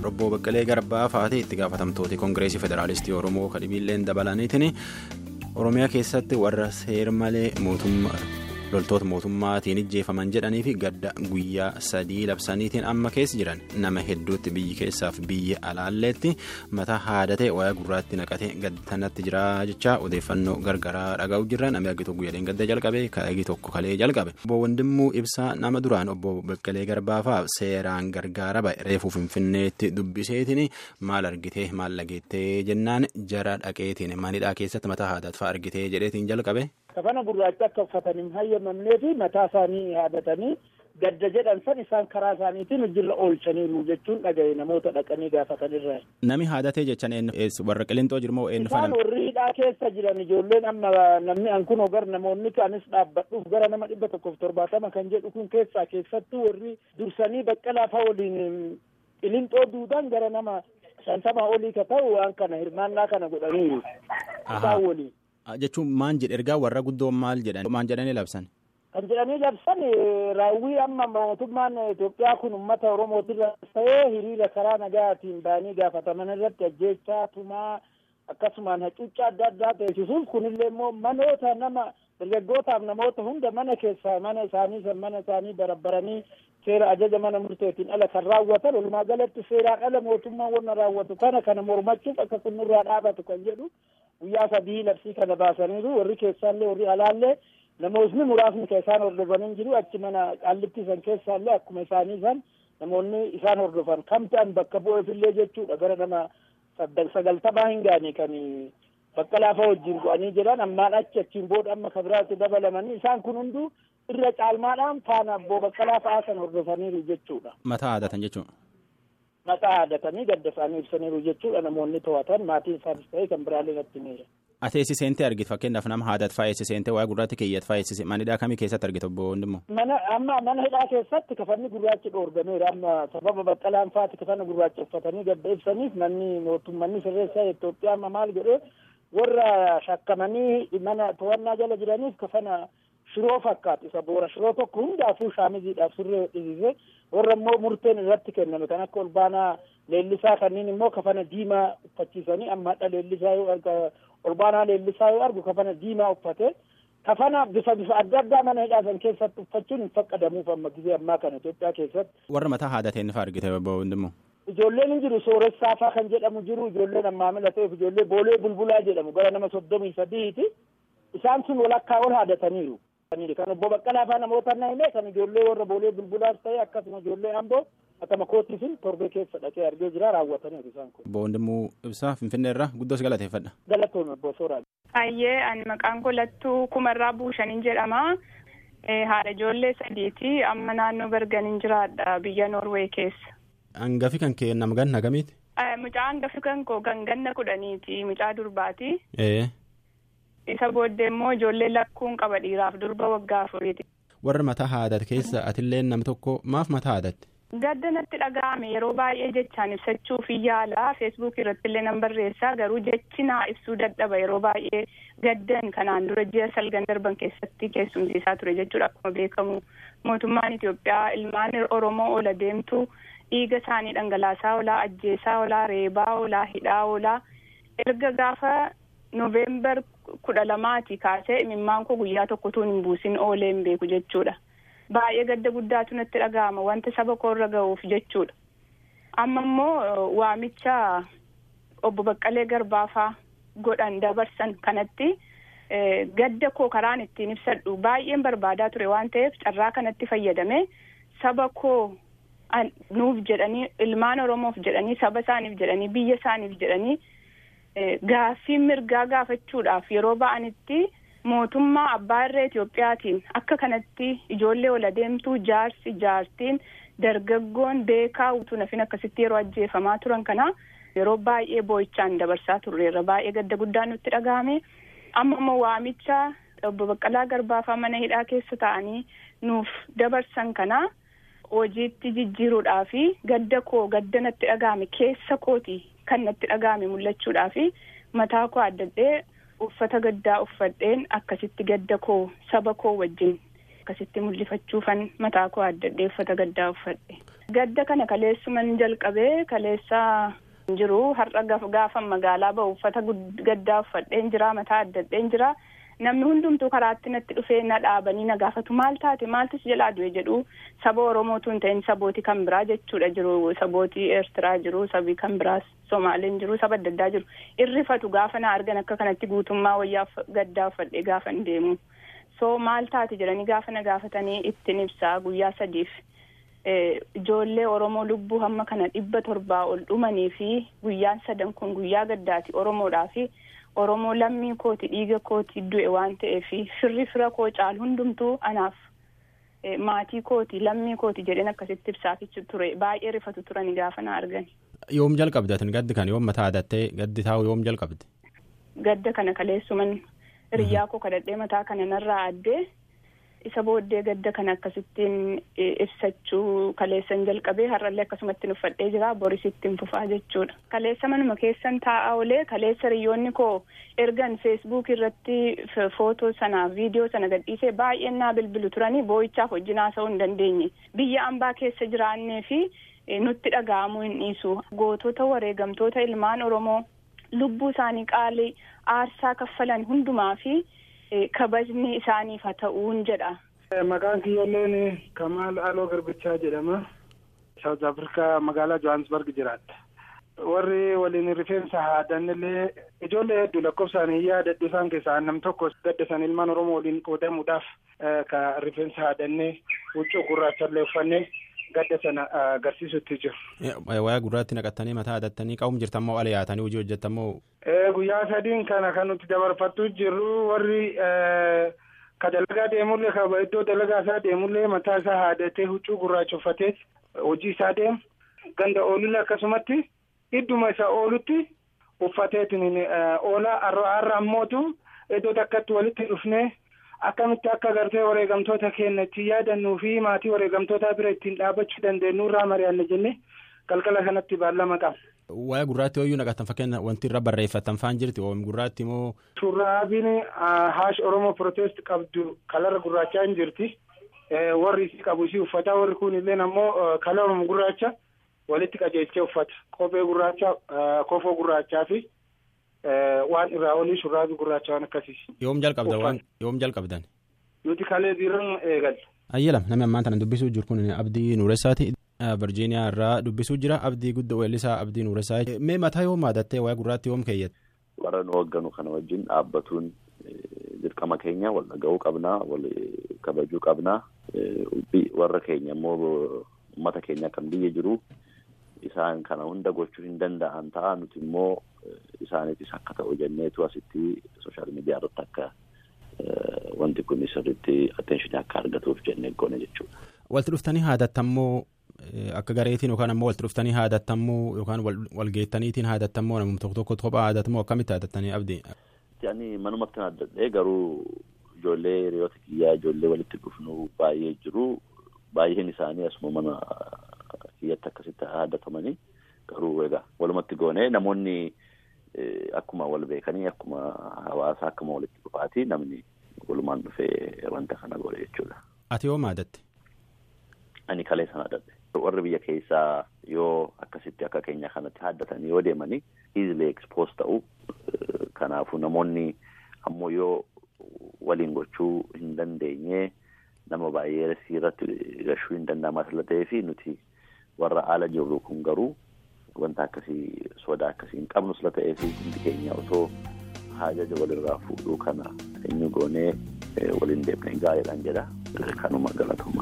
Obbo Baqqalee Garbaa fa'aati itti gaafatamtooti Koongireesii Federaalistii Oromoo kadhibiilleen dabalaniitiin Oromiyaa keessatti warra seer malee mootummaa loltoota mootummaatiin ijjeefaman jedhanii fi gadda guyyaa sadii labsaniitiin amma keessa jiran nama hedduutti biyyi keessaaf biyya alaalleetti mataa haadatee wayaa gurraatti naqatee gaddanatti jira jecha odeeffannoo gargaraa dhaga'u jirra namni argitu guyyaadhaan gadda jalqabe kaayigii tokko kalee jalqabe. Obbo Wandimmuu Ibsaa nama duraan obbo Baqqalee Garbaafaaf seeraan gargaara ba'e reefuu Finfinneetti dubbiseetiin maal argitee maal dhageettee jennaan jara dhaqeetiin manidhaa keessatti mataa haadaat fa'aa argitee jedheetiin jalqabe. kafana gurraacha akka uffatan hin hayyamamnee fi mataa isaanii haadatanii gadda jedhan san isaan karaa isaaniitiin hojirra oolchaniiru jechuun dhagaye namoota dhaqanii gaafatanirra. Nami haadatee jechan warra qilintoo jirmoo eenyu fana. Isaan warri hidhaa keessa jiran ijoolleen amma namni an kun gar namoonni kaanis dhaabbadhuuf gara nama dhibba tokkoof torbaatama kan jedhu kun keessaa keessattuu warri dursanii baqqalaa fa'a waliin qilintoo duudaan gara nama shantama olii ka ta'u waan kana hirmaannaa kana godhaniiru. Isaan waliin. jechuun maan jedhe ergaa warra guddoo maal jedhan maan jedhanii labsan. kan jedhanii labsan raawwii amma mootummaan Itoophiyaa kun uummata Oromootirra ta'ee hiriira karaa nagaatiin ba'anii gaafataman irratti ajjeechaa tumaa akkasumaan hacuuccaa adda addaa teessisuuf kunillee immoo manoota nama dargaggootaaf namoota hunda mana keessaa mana isaanii san mana isaanii barabbaranii seera ajaja mana murteetiin ala kan raawwatan walumaa galatti seeraan ala mootummaan wanna raawwatu kana kana mormachuuf akka kun nurraa dhaabatu kan jedhu guyyaa sadii labsii kana baasaniiru warri keessaallee warri alaallee namootni muraasni kan isaan hordofanii jiru achi mana qaallitti san keessaallee akkuma isaanii san namoonni isaan hordofan kam ta'an bakka bu'eefillee jechuudha gara nama sagaltamaa hin gaane kan baqqalaa fa'a wajjin bu'anii jiran ammaan achi achiin booda amma kabiraatti dabalamanii isaan kun hunduu irra caalmaadhaan faana abboo baqqalaa fa'aa kan hordofaniiru jechuudha. Mataa haadatan jechuudha. Mataa haadatanii gadda isaanii ibsaniiru jechuudha namoonni to'atan maatiin isaanis ta'ee kan biraallee natti miira. Ati eessiseentee argite fakkeenyaaf nama haadat fa'aa eessiseentee waa'ee gurraatti keeyyat fa'aa eessise manidhaa kamii keessatti argite obbo Wandimmoo? Mana amma mana hidhaa keessatti kafanni gurraachi dhoorgameera amma sababa baqqalaan fa'aati kafana gurraacha uffatanii gadda ibsaniif manni mootummanni sirreessaa Itoophiyaa amma maal godhee warra shakkamanii mana to'annaa jala jiraniif kafana shiroo fakkaatu isa boora shiroo tokko hundaafuu shaamiziidhaaf surree hodhisiise warra immoo murteen irratti kenname kan akka olbaanaa leellisaa kanneen immoo kafana diimaa uffachiisanii amma hadha leellisaa yoo arga olbaanaa leellisaa yoo argu kafana diimaa uffate kafana bifa bifa adda addaa mana hidhaasan keessatti uffachuun hin faqqadamuuf amma gizee ammaa kana Itoophiyaa keessatti. Warra mataa haadateen fa'aa argite obbo Wandimmoo. Ijoolleen hin jiru sooressaa fa'aa kan jedhamu jiru ijoolleen ammaa milatee ijoollee boolee bulbulaa jedhamu gara nama soddomii sadiiti isaan sun walakkaa ol haadataniiru. kan obbo Baqqalaa fa'aa namoota na himee kan ijoollee warra boolee bulbulaas ta'e akkasuma ijoollee amboo akkama koottisin torbee keessa dhaqee argee jira raawwataniiru isaan kun. Obbo Wandimmoo Ibsaa Finfinnee irraa guddoos galateeffadha. Galatoon obbo Sooraa. Ayyee ani maqaan koo Lattuu Kumarraa Buushaniin jedhama. Haadha ijoollee sadiiti amma naannoo Berganiin jiraadha biyya Noorwee keessa. Hangafi kan kee nama ganna kamiiti? Mucaa hangafi kan koo kan ganna kudhaniiti mucaa durbaati. Ee. Isa booddee immoo ijoollee lakkuun qaba dhiiraaf durba waggaa afuriiti. Warra mataa haadate keessa atillee nam tokko maaf mataa haadatte? Gadda natti dhaga'ame yeroo baay'ee jechaan ibsachuuf yaala feesbuuk irratti illee nan barreessaa garuu jechi naa ibsuu dadhaba yeroo baay'ee gaddan kanaan dura ji'a salgan darban keessatti keessumsiisaa ture jechuudha akkuma beekamu mootummaan Itoophiyaa ilmaan Oromoo ola deemtu dhiiga isaanii dhangalaasaa oolaa ajjeesaa oolaa reebaa oolaa hidhaa oolaa erga gaafa Noveembar kudha lamaati kaasee imimmaan koo guyyaa tokkotuun hin buusin oolee hin beeku jechuudha. Baay'ee gadda guddaatu natti dhaga'ama wanta saba koorra ga'uuf jechuudha. Amma immoo waamicha obbo Baqqalee Garbaafaa godhan dabarsan kanatti gadda koo karaan ittiin ibsadhu baay'een barbaadaa ture waan ta'eef carraa kanatti fayyadame saba koo nuuf jedhanii ilmaan Oromoof jedhanii saba isaaniif jedhanii biyya isaaniif jedhanii gaaffii mirgaa gaafachuudhaaf yeroo ba'anitti. mootummaa abbaa irree Itoophiyaatiin akka kanatti ijoollee ola deemtuu jaarsi jaartiin dargaggoon beekaa utuu nafin akkasitti yeroo ajjeefamaa turan kana yeroo baay'ee boo'ichaan dabarsaa turreerra baay'ee gadda guddaan nutti dhaga'ame amma immoo waamicha obbo Baqqalaa Garbaafaa mana hidhaa keessa ta'anii nuuf dabarsan kana hojiitti jijjiiruudhaa fi gadda koo gadda natti dhaga'ame keessa kooti kan natti dhaga'ame mul'achuudhaa fi mataa koo addadhee. uffata gaddaa uffadheen akkasitti gadda koo saba koo wajjin akkasitti mul'ifachuufan mataa koo addadhee uffata gaddaa uffadhe. Gadda kana kaleessuman jalqabee kaleessaa jiru har'a gaafan magaalaa ba'u uffata gaddaa uffadheen jira mataa addadheen jira. namni hundumtuu karaatti natti dhufee na dhaabanii na gaafatu maal taate maaltu si jalaa du'e jedhu saba oromootu hin ta'in sabooti kan biraa jechuudha jiru sabooti eertiraa jiru sabii kan biraas somaaliin jiru saba adda addaa jiru irrifatu gaafa na argan akka kanatti guutummaa wayyaa gaddaa uffadhee gaafa hin deemu so maal taate jedhanii gaafa na gaafatanii ittiin ibsaa guyyaa sadiif ijoollee oromoo lubbuu hamma kana dhibba torbaa ol dhumanii fi guyyaan sadan kun guyyaa gaddaati oromoodhaa fi oromoo lammii kooti dhiiga kooti du'e waan ta'eef firri fira koo caalu hundumtuu anaaf maatii kooti lammii kooti jedheen akkasitti ibsaafichu ture baay'ee rifatu turani gaafa na argani. Yoom jalqabde atin gaddi kana yoom mataa adattee gaddi taa'u yoom jalqabde? Gadda kana kaleessuman hiriyyaa koo kadhadhee mataa kana narraa addee isa booddee gadda kana akkasittiin ibsachuu kaleessan jalqabee har'allee akkasumatti uffadhee jira boris ittiin fufaa jechuudha. Kaleessa manuma keessan taa'aa olee kaleessa hiriyoonni koo ergan feesbuuk irratti footoo sana viidiyoo sana gadhiisee baay'een naa bilbilu turanii boo'ichaaf wajjin haasa'uu hin dandeenye biyya ambaa keessa jiraannee fi nutti dhaga'amuu hin dhiisu gootota wareegamtoota ilmaan oromoo lubbuu isaanii qaalii aarsaa kaffalan hundumaa fi. kabajni isaaniif haa ta'uun jedha. Maqaan kiyyooleen Kamaal Aloo Garbichaa jedhama. Saawuz Afrikaa magaalaa Johannesburg jiraata. Warri waliin rifeensa haadannillee ijoollee hedduu lakkoofsaan hin yaadadhu isaan keessaa nam tokko gadda san ilmaan Oromoo waliin qoodamuudhaaf ka rifeensa haadannee huccuu gurraachallee uffannee gadda sana agarsiisutti jiru. Wayaa gurraatti naqattanii mataa adattanii qabuun jirtammoo ala yaatanii hojii hojjettammoo. Guyyaa sadiin kana kan nuti dabarfattu jirru warri ka dalagaa deemullee ka iddoo dalagaa isaa deemullee mataa isaa haadatee huccuu gurraacha uffatee hojii isaa deemu ganda oolullee akkasumatti idduma isa oolutti uffateetiin oolaa har'a ammootu iddoo takkatti walitti dhufnee akkamitti akka gartee wareegamtoota keenya ittiin yaadannuu fi maatii wareegamtoota bira ittiin dhaabachuu dandeenyu irraa mari'anne jennee galgala kanatti baallama qaba. Wayaa gurraatti ooyuu naqatan fakkeenya wanti irra barreeffatan faan jirti oom gurraatti immoo. Shurraabiin haash Oromoo protest qabdu kalara gurraachaa hin jirti. Warri isii qabu isii uffata warri kun illee ammoo kalara gurraacha walitti qajeelchee uffata. Kophee gurraacha kofoo gurraachaa fi waan irraa olii shurraabii gurraacha waan akkasiis. Yoom jalqabdan waan yoom jalqabdan. Nuti kalee biiroon eegalle. Ayyalam namni ammaan tana dubbisuu jiru kun Abdii Nuuressaati. Virgiiniyaa irraa dubbisuu jira abdii guddaa weellisaa abdii nuuressaa mee mataa yoom haadattee wayaa gurraatti yoom keeyyatte. warra nu hoogganu kana wajjin dhaabbatuun dirqama keenya wal dhaga'uu qabnaa wal kabajuu qabnaa warra keenya immoo uummata keenya kan biyya jiru isaan kana hunda gochuu hin danda'an ta'a nuti immoo isaaniitis akka ta'u jenneetu asitti sooshaal miidiyaa irratti akka wanti kun sirriitti atteenshinii akka argatuuf jennee goone jechuudha. Walti dhuftanii haadattammoo akka gareetiin yookaan ammoo walti dhuftanii haadattammoo yookaan walgeettaniitiin haadattammoo namni tokko tokko kophaa haadatammoo akkamitti haadattanii abdii. Ani manumatti haaddadhee garuu ijoollee hiriyoota kiyyaa ijoollee walitti dhufnu baay'ee jiru baay'een isaanii asuma mana kiyyatti akkasitti haadatamanii garuu egaa walumatti goonee namoonni akkuma wal beekanii akkuma hawaasa akkuma walitti dhufaatii namni walumaan dhufee wanta kana godhe jechuudha. Ati yoom haadatte? Ani kalee sana haadadhe. Warri biyya keessaa yoo akkasitti akka keenya kanatti haaddatanii yoo deemanii easily expose ta'u kanaafuu namoonni ammoo yoo waliin gochuu hin dandeenye nama baay'ee irratti gashuu hin danda'amu asirra ta'ee fi nuti warra ala jirru kun garuu wanta akkasii sodaa akkasii hin qabnu asirra ta'ee fi hundi keenya osoo haajaja walirraa fuudhuu kana eenyu goonee waliin deemnee gaariidhaan jedha kanuma galatu.